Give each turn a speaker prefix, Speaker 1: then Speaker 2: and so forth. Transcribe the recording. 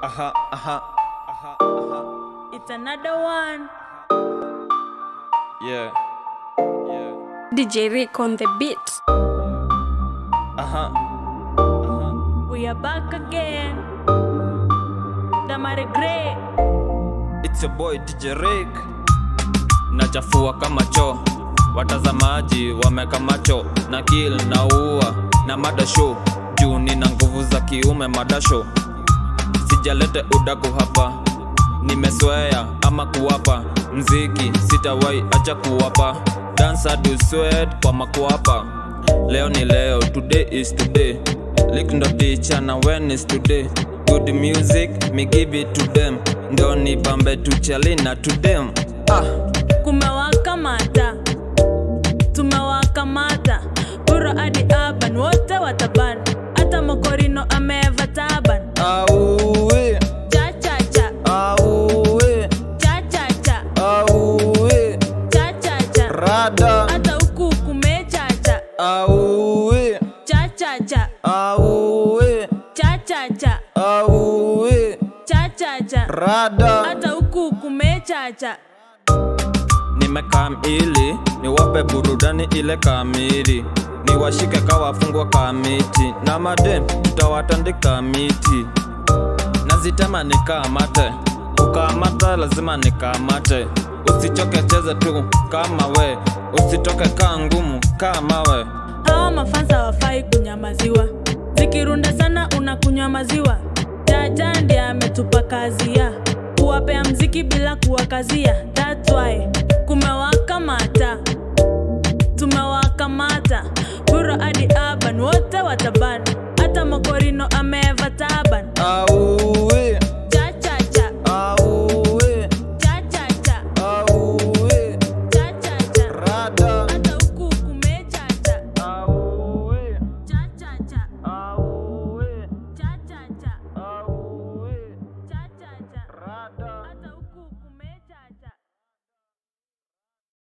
Speaker 1: Aha, aha, aha, aha.
Speaker 2: It's another one.
Speaker 1: Yeah, yeah.
Speaker 3: DJ Rick on the beat.
Speaker 1: Aha, aha.
Speaker 2: We are back again. Damare Grey.
Speaker 1: It's your boy DJ Rick. Nachafua kama choo, watazamaji wameka macho na kill na ua na mada show juu nina nguvu za kiume madasho sijalete udaku hapa nimeswea ama kuwapa mziki sitawai acha kuwapa dansa do sweat kwa makuapa leo ni leo today is today lik ndo ticha na when is today good music me give it to them ndo nipambe tuchalina to them ah.
Speaker 2: Kumewakamata. Tumewakamata. Buro hadi urban wote wataban. Hata Mokorino ameva taban.
Speaker 1: Auwe,
Speaker 2: Cha cha cha.
Speaker 1: auwe,
Speaker 2: Cha cha cha.
Speaker 1: auwe,
Speaker 2: Cha cha cha.
Speaker 1: rada,
Speaker 2: Hata huku kumechacha.
Speaker 1: auwe,
Speaker 2: Cha cha cha.
Speaker 1: auwe,
Speaker 2: Cha cha cha.
Speaker 1: auwe,
Speaker 2: Cha cha cha.
Speaker 1: rada.
Speaker 2: Hata huku kumechacha.
Speaker 1: Nimekam ili niwape burudani ile kamili, niwashike kawafungwa kamiti, na madem tutawatandika miti, nazitema nikamate, ukamata lazima nikamate, usichoke cheze tu kama we, usitoke kaa ngumu kama we.
Speaker 2: hawa mafansa wafai kunyamaziwa zikirunda sana unakunywa maziwa jaja ndiye ametupa kazi ya kuwapea mziki bila kuwakazia That's why kumewakamata tumewakamata buro hadi urban wote watabana hata mokorino ameva taban
Speaker 1: Auwe,